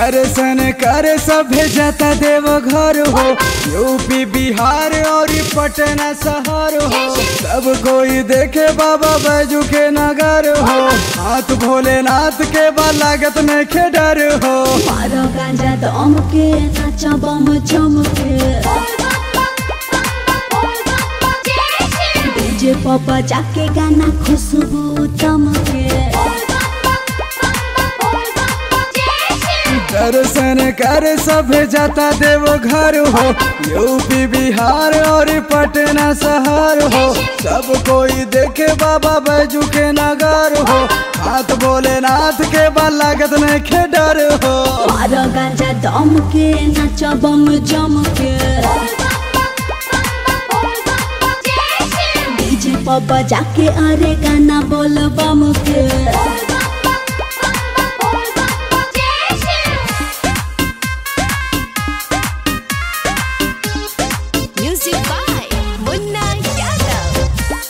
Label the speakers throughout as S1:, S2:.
S1: दर्शन करे सभे जाता देव घर हो यूपी बिहार और पटना शहर हो सब कोई देखे बाबा बैजू के नगर हो हाथ भोलेनाथ के बा लागत में के डर हो
S2: मारो गांजा दम के नाचा बम जम के डीजे पापा जाके गाना खुशबू दम के
S1: दर्शन करे सभे जाता देव घर हो यूपी बिहार और पटना शहर हो सब कोई देखे बाबा बैजू के नगर हो हाथ भोलेनाथ के बा लागत में के डर हो
S2: मारो गांजा दम के नाचा बम जम के डीजे पापा जाके अरे गाना बोल बम के
S3: Music by Munna Yadav.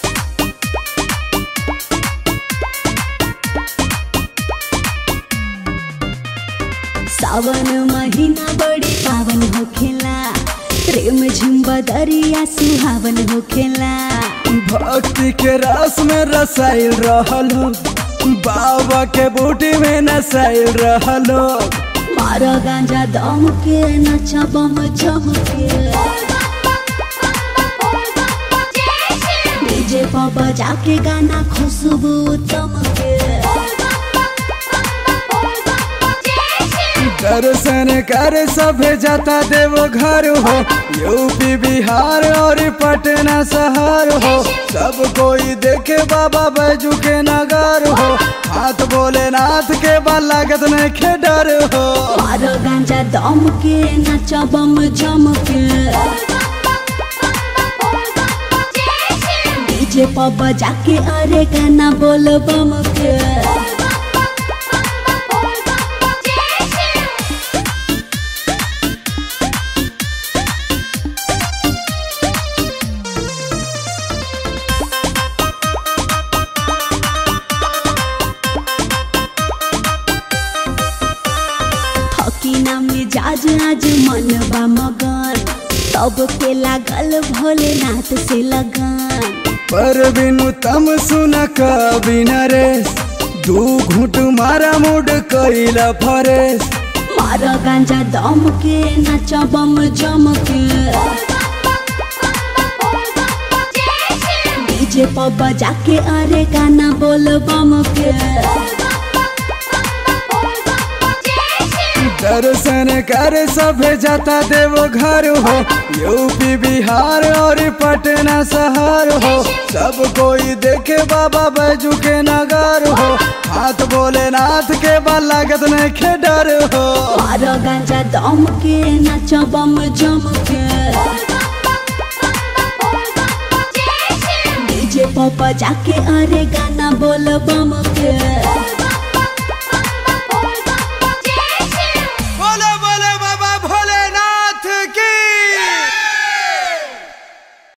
S2: सावन महीना बड़ी पावन होखेला प्रेम झुम्बा दरिया सुहावन होखेला
S1: भक्ति के रस में रसाइल रहलो बाबा के बूटी में नसाइल रहलो
S2: मारो गांजा दम के नचा बम जम के डीजे पापा जाके गाना खुशबू दम के
S1: दर्शन करे सभे जाता देव घर हो यूपी बिहार और पटना शहर हो सब कोई देखे बाबा बैजू के नगर हो हाथ भोलेनाथ के बा लागत में के डर हो
S2: मारो गांजा दम के नचा बम जम के डीजे पापा जाके अरे गाना बोल बम के थकी ना मिजाज आज मन बा मगन तब के लागल भोलेनाथ से लगन
S1: पर बिनु तम सुन कभी नरेश दू घूट मारा मुड कैला फरेश
S2: मारा गांजा दम के नाचा बम जम के डीजे पर बजा के अरे गाना बोल बम के
S1: दर्शन करे सभे जाता देव घर हो यूपी बिहार और पटना शहर हो सब कोई देखे बाबा बैजू के नगर हो हाथ भोलेनाथ के बा लागत में के डर हो
S2: मारा गांजा दम के नाचा बम जम के डीजे पर बजा के अरे गाना बोल बम के